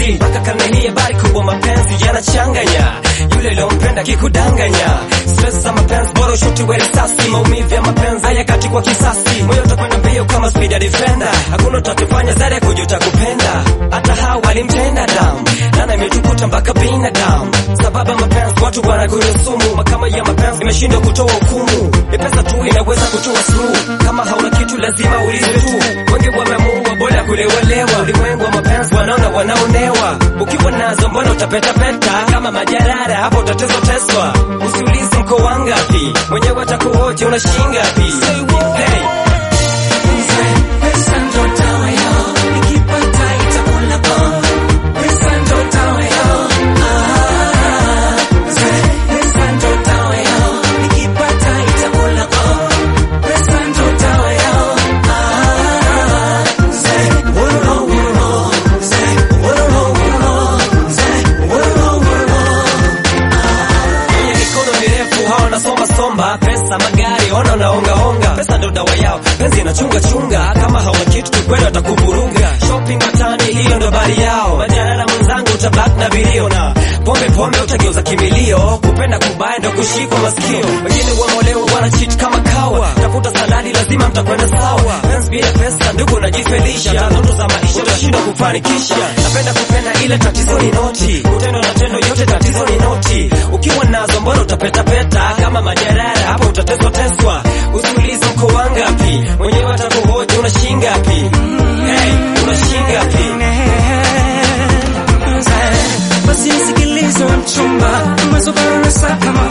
hii mpaka karne hii habari kubwa mapenzi yanachanganya yule uliompenda kikudanganya stress za mapenzi bora ushuti we risasi maumivu ya mapenzi hayakati kwa kisasi moyo utakwenda mbio kama speed ya defender hakuna utakifanya zaidi ya kujuta kupenda hata hawa walimtenda damu nana imetukuta mpaka binadamu sababu ya mapenzi watu wanakunywa sumu mahakama ya mapenzi imeshindwa kutoa hukumu ni pesa tu inaweza kutoa suluhu kama hauna kitu lazima ulize tu wengi wameamua bora kulewalewa ulimwengu wa mapenzi wanaona wanaonewa ukiwa nazo mbona utapetapeta kama majarara hapo utatezwa teswa usiulize mko wangapi mwenyewe atakuhoji una shingapi hey. Pesa ndo dawa yao, nikipata itakula bomba. Pesa ndo dawa yao, ah. Pesa ndo dawa yao, nikipata itakula bomba. Pesa ndo dawa yao, ah. Woro, woro, woro, woro, woro, woro. Wenye mikono mirefu hao wanasomba somba pesa magari ona unaongaonga pesa ndo dawa yao penzi inachunga chunga kama hauna kitu kikweli watakuvuruga shopping matani hiyo ndo bari yao majarara mwenzangu utabak na vilio na pombe pombe utageuza kimilio kupenda kubaya ndo kushikwa masikio wengine wamolewa wana cheat kama kawa tafuta saladi lazima mtakwenda sawa penzi bila pesa ndugu unajifelisha ndoto za maisha utashindwa kufanikisha napenda kupenda ile tatizo ni noti utendo na tendo yote tatizo ni noti ukiwa nazo mbona utapetapeta kama majarara hapo utateswa teswa usiulize mko wangapi mwenyewe atakuhoji una shingapi hey, una shingapi basi nisikilize wa mchumba mazobaro na saka